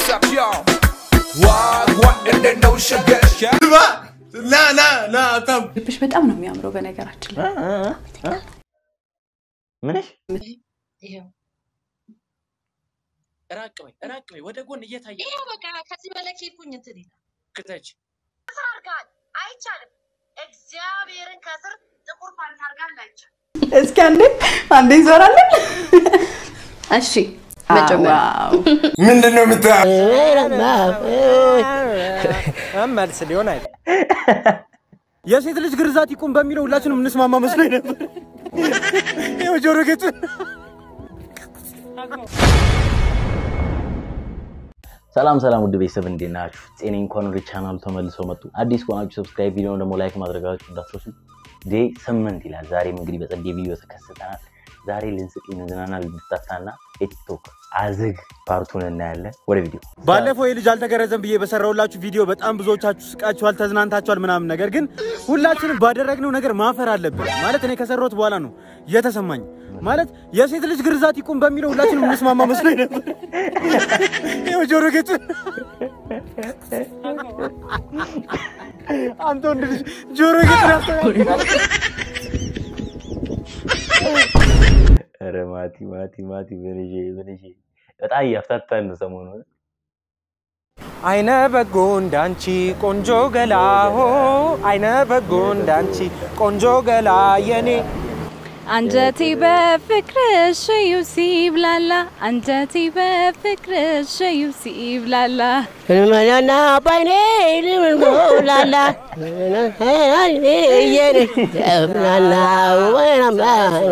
up, y'all? What, what, and then no sugar. ና ና ና አታም ልብሽ በጣም ነው የሚያምረው በነገራችን ላይ ምንሽ ይኸው ራቅ በይ ራቅ በይ ወደ ጎን እየታየ ይኸው በቃ ከዚህ በላይ ከሄድኩኝ እንትን ይላል። ክተች ከስር አድርገሃል፣ አይቻልም። እግዚአብሔርን ከስር ጥቁር ፓንት አድርገሃል፣ አይቻልም። እስኪ አንዴ አንዴ ይዞራለን እሺ መጀመሪያ ዋው ምንድን ነው የምታ መልስ ሊሆን አይደል የሴት ልጅ ግርዛት ይቁም በሚለው ሁላችንም እንስማማ መስሎኝ ነበር። ይኸው ጆሮ ጌጡ ሰላም ሰላም ውድ ቤተሰብ እንዴት ናችሁ? ጤና እንኳን ወደ ቻናሉ ተመልሶ መጡ። አዲስ ከሆናችሁ ሰብስክራይብ፣ ቪዲዮውን ደግሞ ላይክ ማድረጋችሁ እንዳትረሱ። ዴይ ስምንት ይላል። ዛሬም እንግዲህ በጸዴ ቪዲዮ ተከስተናል። ዛሬ ልንስቅ፣ ልንዝናና፣ ልንፍታታና የቲክቶክ አዝግ ፓርቱን እናያለን። ወደ ቪዲዮ ባለፈው የልጅ አልተገረዘም ብዬ በሰራሁላችሁ ቪዲዮ በጣም ብዙዎቻችሁ ስቃችኋል፣ ተዝናንታችኋል ምናምን። ነገር ግን ሁላችንም ባደረግነው ነገር ማፈር አለብን። ማለት እኔ ከሰራሁት በኋላ ነው የተሰማኝ። ማለት የሴት ልጅ ግርዛት ይቁም በሚለው ሁላችንም እንስማማ መስሎኝ ነበር። ይኸው ጆሮ ጌጡ አንተ ወንድ ልጅ ጆሮ ጌጡ ያስተካክላል። ኧረ ማቲ ማቲ ማቲ ብንዤ ብንዤ በጣም እያፍታታን ነው ሰሞኑን። አይነ በጎ እንዳንቺ ቆንጆ ገላ ሆ አይነ በጎ እንዳንቺ ቆንጆ ገላ የኔ አንጀቴ በፍቅርሽ እዩ ሲብላላ አንጀቴ በፍቅርሽ እዩ ሲብላላ ልመናና ባይኔ ልምንጎላላ የኔ ወይናማ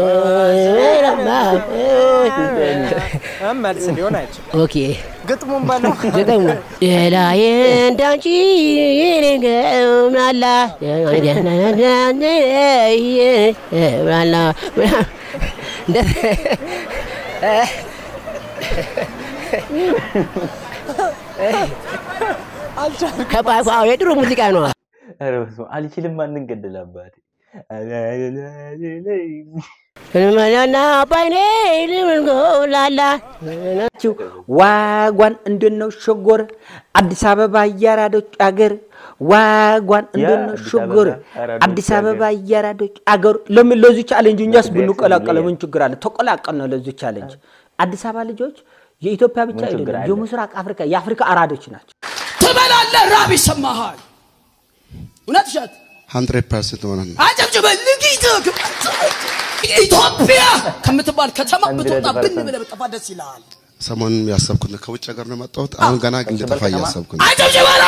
መልስ ሊሆን አይችልም። ኦኬ ግጥሙን በለው ዘጠሙ ሌላዬ እንዳንቺ ገምናላ ብላላ ከባፋው የድሮ ሙዚቃ ነው። ኧረ በስመ አብ አልችልም። ማንን ገደለ አባቴ? ልመናና ባይኔ ልምንጎላላ ዋጓን እንደነው ሸጎር አዲስ አበባ የአራዶች አገር ዋጓን እንደነው አዲስ ሸጎር አበባ አራዶች አዲስ አበባ አገር። የአራዶች አገር ለምን ለዚህ ቻሌንጅ እኛስ ኢትዮጵያ ብንቀላቀለ ስም ምን ችግር አለ? ተቀላቀል ነው ለዚህ ቻሌንጅ። አዲስ አበባ ልጆች የኢትዮጵያ ብቻ ምን ችግር አይደለም አለ? የምስራቅ አፍሪካ የአፍሪካ አራዶች ናቸው። ትበላለህ፣ ራብ ይሰማሃል። እውነት እሸት ሀንድሬድ ፐርሰንት ሆነ አጨብጭበህ ልጊት ኢትዮጵያ ከምትባል ከተማ ብትወጣ ብን 100% ብለህ ብጠፋ ደስ ይልሃል። ሰሞኑን ያሰብኩት ነው። ከውጭ ሀገር ነው የመጣሁት። አሁን ገና ግን ልጠፋ ከተማ? እያሰብኩ ነው። አጨብጭበህ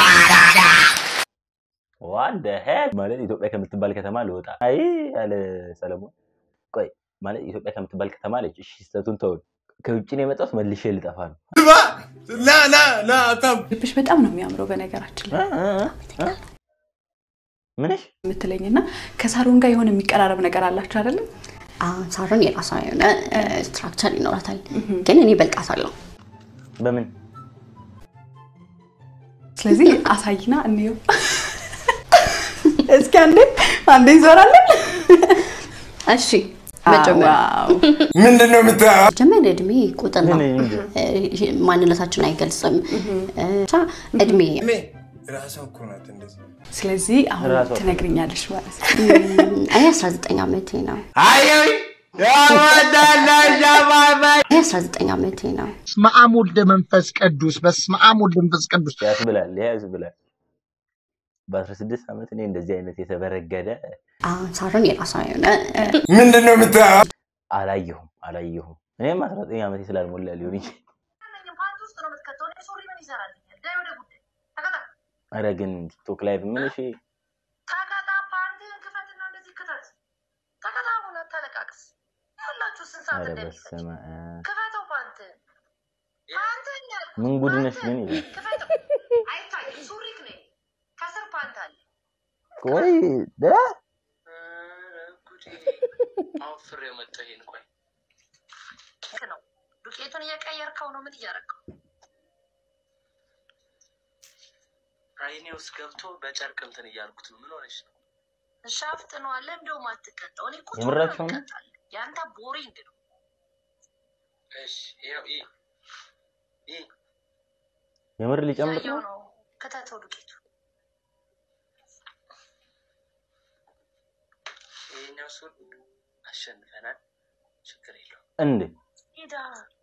ዋት ደ ሄል ማለት ኢትዮጵያ ከምትባል ከተማ ልወጣ አይ ያለ ሰለሞን ቆይ ማለት ኢትዮጵያ ከምትባል ከተማ አለች። እሺ ስህተቱን ተውን። ከውጭ ነው የመጣሁት መልሼ ልጠፋ ነው። ና ና ና አታም ልብሽ በጣም ነው የሚያምረው በነገራችን ላይ ምንሽ የምትለኝና ከሳሮን ጋር የሆነ የሚቀራረብ ነገር አላችሁ አይደለም? ሳሮን የራሷ የሆነ ስትራክቸር ይኖራታል፣ ግን እኔ በልጣታለሁ። በምን ስለዚህ አሳይና እንየው። እስኪ አንዴ አንዴ ይዞራለን። እሺ መጀመሪያ ዋው ምንድን ነው የምታ መጀመሪያ እድሜ ቁጥር ነው፣ ምን እንጂ እ፣ ማንነታችን አይገልጽም። እ፣ ብቻ እድሜ ራሷ እኮ ናት እንደዚህ ስለዚህ አሁን ራሷ ትነግርኛለሽ ማለት ነው። እኔ 19 ዓመቴ ነው። እኔ 19 ዓመቴ ነው። በስመ አብ ወልደ መንፈስ ቅዱስ በስመ አብ ወልደ መንፈስ ቅዱስ ያስብላል ያስብላል። በአስራ ስድስት ዓመት እኔ እንደዚህ አይነት የተበረገደ አሁን ሳሮን የራሷ የሆነ እ፣ ምንድን ነው የምታ አላየሁም አላየሁም። እኔም አስራ ዘጠኝ ዓመቴ ስላልሞላ ሊሆን ይችላል። ፓንት ውስጥ ነው የምትከተው። እኔ ሱሪ ምን ይሰራልኛል? ዳይ ወደ ጉዳይ ተከታ ኧረ ግን ቲክቶክ ላይቭ ምን እሺ ተከታ ፓንትህን ክፈትና እንደዚህ ክተት። ተከታ አሁን አታለቃቅስ። ያላችሁ ስንት ሰዓት ኧረ እንደሚፈጅ በስመ አብ ክፈተው ፓንትህን። ፓንትህን ያልኩህ ምን ጉድ ነሽ ግን ፓንትህን ይላል። ክፈተው። አይታይም። ሱሪክ ነኝ። ከስር ፓንት አለ። ቆይ ደ አውፍር የመጣ ይሄን ቆይ ልክ ነው። ዱቄቱን እየቀየርከው ነው። ምን እያደረገው? አይኔ ውስጥ ገብቶ በጨርቅ እንትን እያልኩት ነው። ምን ሆነሽ ነው? ሻፍጥ ነው አለ። እንደውም አትቀጣው። እኔ እኮ ቶሎ የምራችሁ ነው? እቀጣለሁ። የአንተ ቦሪንግ ነው። እሺ ይኸው ይህ ይህ የምር ሊጨምር ያየው ነው። ነው። ክተተው ዱቄቱ ይሄኛው ሱን አሸንፈናል። ችግር የለውም። እንዴ ሄዳ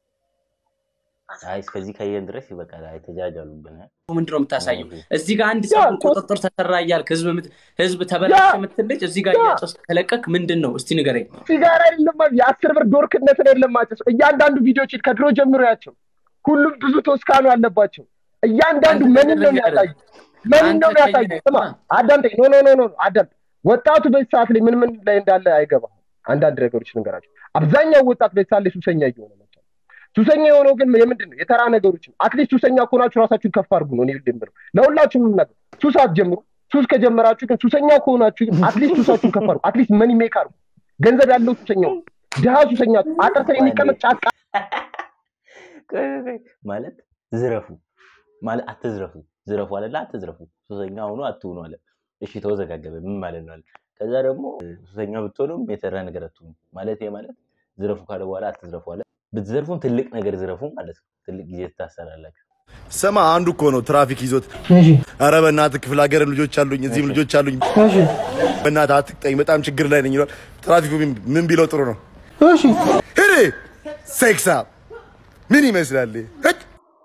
አይ እስከዚህ ካየን ድረስ ይበቃል። አይ ተጃጃሉብን። ምንድን ነው የምታሳየው? እዚህ ጋር አንድ ሰው ቁጥጥር ተሰራ እያልክ ህዝብ ምት- ህዝብ ተበላሽ የምትል ልጅ እዚህ ጋር እያጨስክ ከለቀክ ምንድን ነው እስቲ ንገረኝ። ሲጋራ የለም የአስር ብር ዶርክነትን የለም ማጨስ። እያንዳንዱ ቪዲዮች ከድሮ ጀምሮ ያቸው ሁሉም ብዙ ቶስካኑ አለባቸው። እያንዳንዱ ምንን ነው የሚያሳዩ ምንን ነው የሚያሳዩ? ስማ አዳምጠኝ። ኖ ኖ ኖ ኖ አዳምጥ። ወጣቱ በዚህ ሰዓት ላይ ምን ምን ላይ እንዳለ አይገባም። አንዳንድ ነገሮች ልንገራቸው። አብዛኛው ወጣት በዚህ ሰዓት ላይ ሱሰኛ እየሆነ መጥቷል። ሱሰኛ የሆነው ግን የምንድን ነው? የተራ ነገሮችን አትሊስት ሱሰኛ ከሆናችሁ ራሳችሁን ከፍ አድርጉ ነው እኔ ልም ብለው ለሁላችሁም ነገር ሱስ አትጀምሩ። ሱስ ከጀመራችሁ ግን ሱሰኛ ከሆናችሁ ግን አትሊስት ሱሳችሁን ከፍ አድርጉ። አትሊስት መኒ ሜክ አድርጉ። ገንዘብ ያለው ሱሰኛው ድሃ ሱሰኛ አጥር ስር የሚቀመጥ ጫቃ ቆይ ቆይ ቆይ፣ ማለት ዝረፉ ማለት አትዝረፉ፣ ዝረፉ አለላ አትዝረፉ፣ ሱሰኛ ሆኖ አትሁኑ አለ። እሺ ተወዘጋገበ። ምን ማለት ነው አለ። ከዛ ደግሞ ሱሰኛ ብትሆኑም የተራ ነገር አትሁኑ ማለት ይሄ ማለት ዝረፉ ካለ በኋላ አትዝረፉ አለ። ብትዘርፉም ትልቅ ነገር ዝረፉ ማለት ነው። ትልቅ ጊዜ ትታሰራላችሁ። ስማ አንዱ እኮ ነው ትራፊክ ይዞት። ኧረ በእናትህ ክፍለ ሀገርም ልጆች አሉኝ እዚህም ልጆች አሉኝ። በእናትህ አትቅጠኝ፣ በጣም ችግር ላይ ነኝ ይሏል። ትራፊኩ ምን- ምን ቢለው ጥሩ ነው? ሂድ ሴክሳ ምን ይመስላል? ሂድ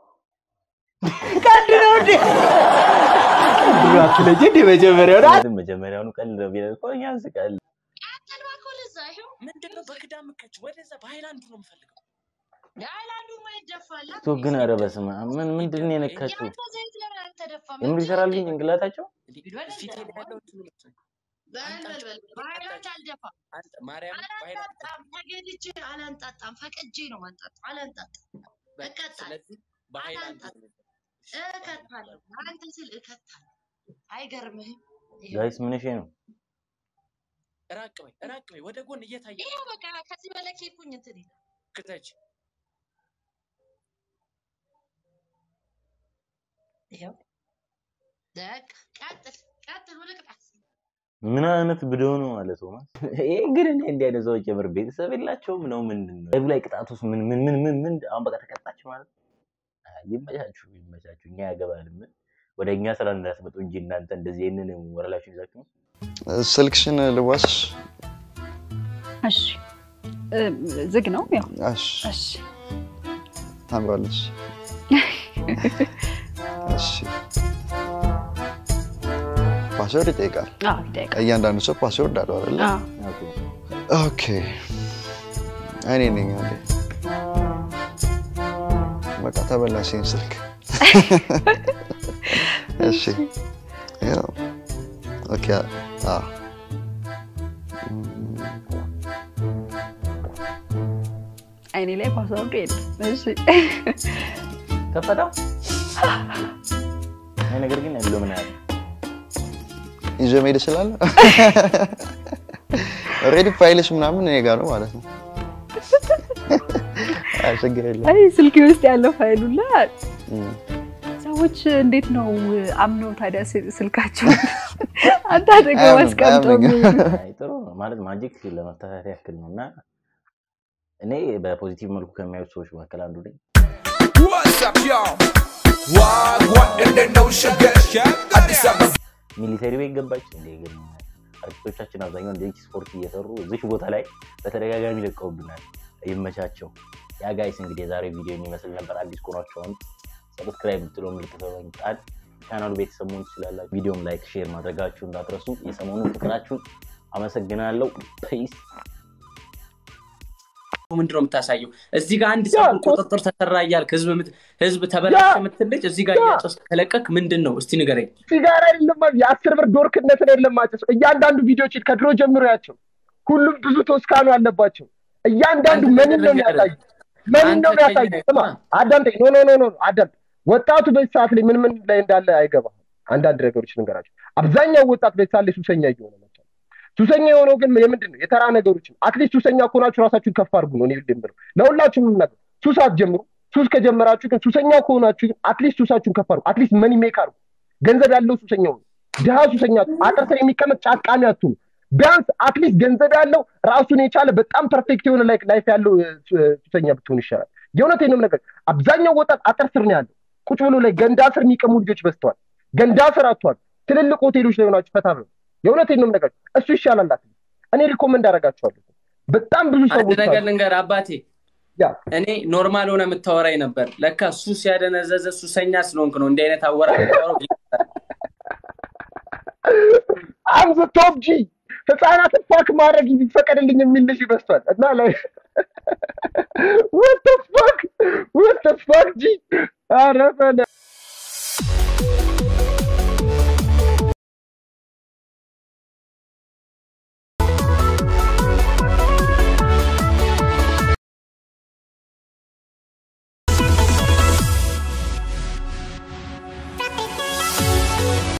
ቀልድ ነው እንዴ? ብራችሁ ልጅ እንደ መጀመሪያው ምክንያቱም መጀመሪያውኑ ቀልድ ነው ቢለን እኮ እኛ እንስቃለን። ምንድን ነው በክዳ ምከች ወደዛ በሃይላንዱ ነው የምፈልገው። የሃይላንዱ ማይደፋል ቶ ግን ኧረ በስመ አብ ምን ምንድን ነው የነካቸው? ያንተ ዘይት ለምን አልተደፋም? የምር ይሰራል ግን ጭንቅላታቸው ፊት ላይ ያለው እንትኑ ልብስ ነው። በል በል በል በሃይላንድ አልደፋም። አንተ ማርያም በሃይላንድ አላንጣጣም፣ ተገድጄ አላንጣጣም፣ ፈቅጄ ነው ማንጣጣም። አላንጣጣም፣ እቀጣለሁ፣ ስለዚህ በሃይላንድ ነው እከታለሁ። አንተ ስል እከታለሁ። አይገርምህም? ጋይስ ምን እሺ ነው ራቅ በይ ራቅ በይ ወደ ጎን እየታየ ይኸው በቃ ከዚህ በላይ ኬኩኝ እንትን ይላል። ክተች ይኸው በቃ ቀጥል ቀጥል፣ ወደ ቅጣት ምን አይነት ብዶ ነው ማለት ነው? ይሄ ግን እኔ እንዲህ አይነት ሰዎች የምር ቤተሰብ የላቸውም ነው ምንድን ነው ላይቭ ላይ ቅጣት ውስጥ ምን ምን ምን ምን ምን አሁን በቃ ተቀጣች ማለት ነው? አይ ይመቻችሁ ይመቻችሁ። እኛ ያገባል ምን ወደ እኛ ስራ እንዳትመጡ እንጂ እናንተ እንደዚህ ይህንን ወረላችሁ ይዛችሁ ነው። ስልክሽን ልዋስሽ? እሺ እ፣ ዝግ ነው ያው እሺ እሺ ታምራለች። እሺ ፓስወርድ ይጠይቃል። አዎ ይጠይቃል እያንዳንዱ ሰው ፓስወርድ አለው አይደለ? አዎ ኦኬ እኔ ነኝ አንዴ በቃ ተበላሽኝ ስልክ። እሺ ያው ኦኬ አ አይኔ ላይ ፓስወርዱ የለም እሺ ከፈታው ይሄ ነገር ግን ያለው ምን ያህል ይዞ መሄድ እችላለሁ። ኦልሬዲ ፋይልሽ ምናምን እኔ ጋር ነው ማለት ነው። አይ ችግር የለም። አይ ስልኬ ውስጥ ያለው ፋይሉላ እም። ሰዎች እንዴት ነው አምነው ታዲያ ስል- ስልካቸውን አንተ አጠገብ አያምንም፣ አስቀምጠው አያምንም። የሚውሉት? አይ ጥሩ ነው ማለት ማጂክ ለመፍታት ያክል ነው እና እኔ በፖዚቲቭ መልኩ ከሚያዩት ሰዎች መካከል አንዱ ነኝ። What's up, y'all? Wagwan in the notion, Addis Ababa. ሚሊተሪ ቤት ገባች እንደ ግን አርቲስቶቻችን አብዛኛው እንደዚህ ስፖርት እየሰሩ እዚች ቦታ ላይ በተደጋጋሚ ለቀውብናል። ይመቻቸው። ያ ጋይስ እንግዲህ የዛሬ ቪዲዮ የሚመስል ነበር። አዲስ ከሆናችሁም ሰብስክራይብ ብትሎ ምልክት በመንጫን ቻናሉ ቤተሰብ መሆን ትችላላችሁ። ቪዲዮም ላይክ፣ ሼር ማድረጋችሁ እንዳትረሱ። የሰሞኑን ፍቅራችሁን አመሰግናለሁ። ፔስ ምንድን ነው የምታሳየው? እዚህ ጋር አንድ ሰው ቁጥጥር ተሰራ እያልክ ህዝብ ምት- ህዝብ ተበላሽ የምትል ልጅ እዚህ ጋር እያጨስክ ከለቀክ ምንድን ነው እስቲ ንገረኝ። ሲጋራ የለም የአስር ብር ዶርክነትን የለም ማጨስ። እያንዳንዱ ቪዲዮች ከድሮ ጀምሮ ያቸው ሁሉም ብዙ ቶስካኑ አለባቸው። እያንዳንዱ ምንን ነው የሚያሳዩ ምንን ነው የሚያሳዩ? ስማ አዳምጠኝ። ኖ ኖ ኖ ኖ አዳምጥ። ወጣቱ በዚህ ሰዓት ላይ ምን ምን ላይ እንዳለ አይገባም። አንዳንድ ነገሮች ልንገራቸው። አብዛኛው ወጣት በዚህ ሰዓት ላይ ሱሰኛ እየሆነ መጥቷል። ሱሰኛ የሆነው ግን የምንድን ነው? የተራ ነገሮችን አትሊስት ሱሰኛ ከሆናችሁ ራሳችሁን ከፍ አድርጉ ነው እኔ ልም ብለው ለሁላችሁም ነገር ሱስ አትጀምሩ። ሱስ ከጀመራችሁ ግን ሱሰኛ ከሆናችሁ ግን አትሊስት ሱሳችሁን ከፍ አድርጉ። አትሊስት መኒ ሜክ አድርጉ። ገንዘብ ያለው ሱሰኛ ነው። ድሃ ሱሰኛ አጥር ስር የሚቀመጥ ጫቃሚ አትሁኑ። ቢያንስ አትሊስት ገንዘብ ያለው ራሱን የቻለ በጣም ፐርፌክት የሆነ ላይፍ ያለው እ፣ ሱ- ሱሰኛ ብትሆን ይሻላል። የእውነቴን ነው ነገር አብዛኛው ወጣት አጥር ስር ነው ያለው። ቁጭ ብሎ ላይ ገንዳ ስር የሚቀሙ ልጆች በዝተዋል። ገንዳ ስር አጥቷል። ትልልቅ ሆቴሎች ላይ ሆናችሁ ፈታ ብለው የእውነቴን ነው የምነግራችሁ። እሱ ይሻላል። አትሊስት እኔ ሪኮመንድ አደርጋችኋለሁ። በጣም ብዙ አንድ ሰዎች ነገር አሉ። ልንገር አባቴ፣ እኔ ኖርማል ሆነ የምታወራኝ ነበር። ለካ ሱስ ያደነዘዘ ሱሰኛ ስለሆንክ ነው እንዲህ አይነት አወራ አምዝ ቶፕ ጂ ህፃናትን ፋክ ማድረግ ይፈቀድልኝ የሚል ልጅ ይበስቷል እና ላይ ወት ፋክ ወት ፋክ ጂ አረ በለ